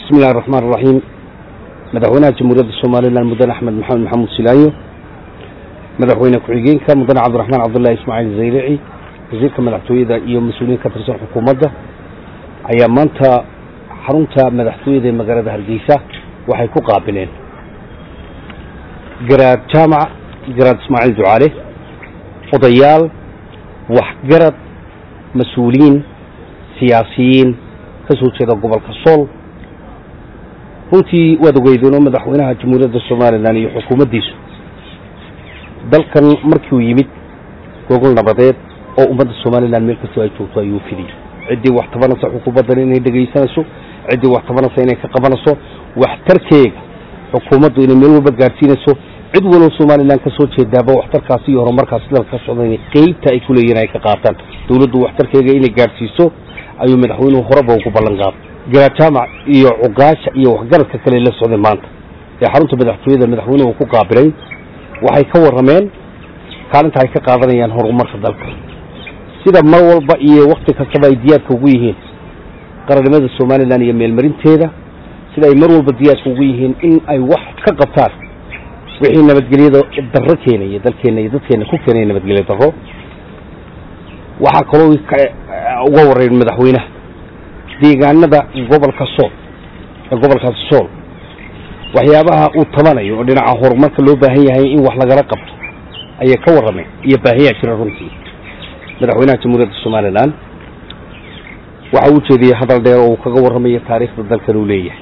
bismi illahi raxmaan raxiim madaxweynaha jamhuuriyadda somalilan mudane axmed maxamed maxamuud silaayo madaxweyne ku-xigeenka mudane cabdiraxmaan cabdullahi ismaaciil zayrici wasiirka madaxtooyada iyo mas-uuliyiin ka tirsan xukuumadda ayaa maanta xarunta madaxtooyada ee magaalada hargeysa waxay ku qaabileen garaad jaamac garaad ismaaciil ducaale odayaal waxgarad mas-uuliyiin siyaasiyiin ka soo jeeda gobolka sool runtii waad ogeydeen oo madaxweynaha jamhuuriyadda somalilan iyo xukuumaddiisu dalkan markiiuu yimid gogol nabadeed oo ummadda somalilan meel kastoo ay joogto ayuu fidiyey ciddii wax tabanaysa xukuumaddan inay dhegaysanayso ciddii wax tabanaysa inay ka qabanayso waxtarkeega xukuumaddu inay meel walba gaadhsiinayso cid waloo somalilan ka soo jeedaaba waxtarkaasi iyo horumarkaasi dalka ka socda inay qeybta ay ku leeyihin ay ka qaataan dowladdu waxtarkeega inay gaadhsiiso ayuu madaxweynuhu horeba ugu ballan qaaday garaad jaamac iyo cuqaasha iyo waxgaradka kale la socday maanta ee xarunta madaxtooyada madaxweynuhu ku qaabilay waxay ka warrameen kaalinta ay ka qaadanayaan horumarka dalka sida mar walba iyo wakti kastaba ay diyaadka ugu yihiin qarannimada somalilan iyo meelmarinteeda sida ay mar walba diyaadka ugu yihiin in ay wax ka qabtaan wixii nabadgelyada darro keenaya dalkeenna iyo dadkeenna ku keenaya nabadgelyo darro waxaa kaloo uga warrayn madaxweynaha deegaanada gobolka sool ee gobolkaasi sool waxyaabaha uu tabanayo oo dhinaca horumarka loo baahan yahay in wax lagala qabto ayay ka warrameen iyo baahiyaa jira runtii madaxweynaha jamhuuriyadda somalilan waxa uu jeediyey hadal dheer oo uu kaga warramayo taariikhda dalkan uu leeyahay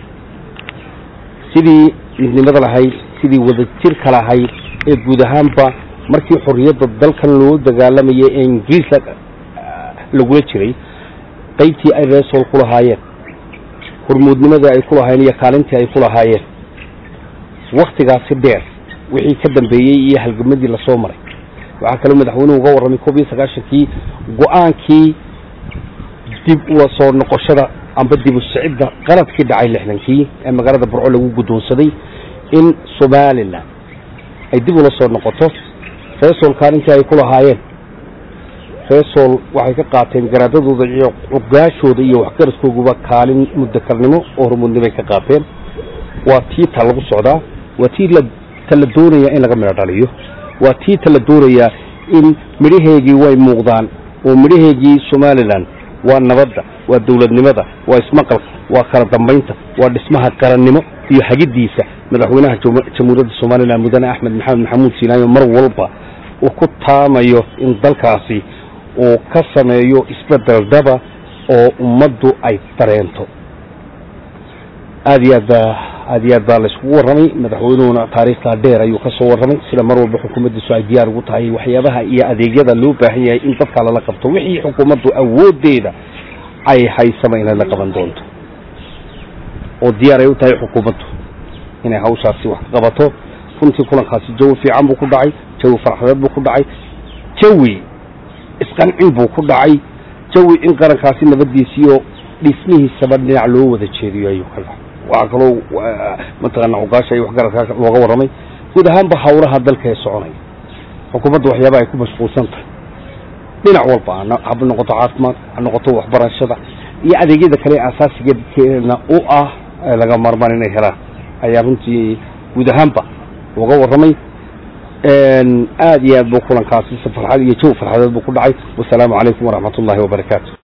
sidii midnimada lahayd sidii wadajirka lahayd ee guud ahaanba markii xorriyadda dalkan loo dagaalamayay ee ingiriis lagula jiray qaybtii ay reesool ku lahaayeen hormuudnimadii ay ku lahaayeen iyo kaalintii ay ku lahaayeen waktigaasi dheer wixii ka dambeeyey iyo halgamadii lasoo maray waxaa kaloo madaxweynuhu uga warramay koob iyo sagaashankii go-aankii dib ula soo noqoshada amba dib u sicidda qaladkii dhacay lixdankii ee magaalada burco lagu guddoonsaday in somalilan ay dib ula soo noqoto reesool kaalintii ay ku lahaayeen reesool waxay ka qaateen garaadadooda iyo cugaashooda iyo waxgaradkooguba kaalin muddakarnimo oo hormuudnimo ay ka qaateen waa tii ta lagu socdaa waa tii ta la doonayaa in laga midho dhaliyo waa tii ta la doonayaa in midhaheegii way muuqdaan oo midhaheegii somalilan waa nabadda waa dowladnimada waa ismaqalka waa kala dambaynta waa dhismaha qarannimo iyo hagiddiisa madaxweynaha jamhuuriyadda somalilan mudane axmed maxamed maxamuud siinaayo mar walba uu ku taamayo in dalkaasi uu ka sameeyo isbedel dhaba oo ummaddu ay dareento aad iyo aad baa aad iyo aad baa layskugu warramay madaxweynuhuna taariikhtaa dheer ayuu ka soo warramay sida mar walba xukuumaddiisu ay diyaar ugu tahay waxyaabaha iyo adeegyada loo baahan yahay in dadka lala qabto wixii xukuumaddu awooddeeda ay haysaba inay la qaban doonto oo diyaar ay u tahay xukuumaddu inay hawshaasi wax ka qabato runtii kulankaasi jawi fiican buu ku dhacay jawi farxadeed buu ku dhacay jawi isqancin buu ku dhacay jawi in qarankaasi nabaddiisiyo dhismihiisaba dhinac loo wada jeediyo ayuu ka dhacay waxaa kaloo mataqaana cuqaasha iyo waxgaradka looga warramay guud ahaanba hawlaha dalka ee soconaya xukuumadda waxyaaba ay ku mashquulsan tahay dhinac walba ha noqoto caafimaad ha noqoto waxbarashada iyo adeegyada kale asaasigeedkeena u ah laga maarmaan inay helaan ayaa runtii guud ahaanba looga warramay aad iyo aad buu kulankaasi si farxad iyo jawi farxadeed buu ku dhacay wasalaamu calaykum waraxmat ullahi wabarakaatu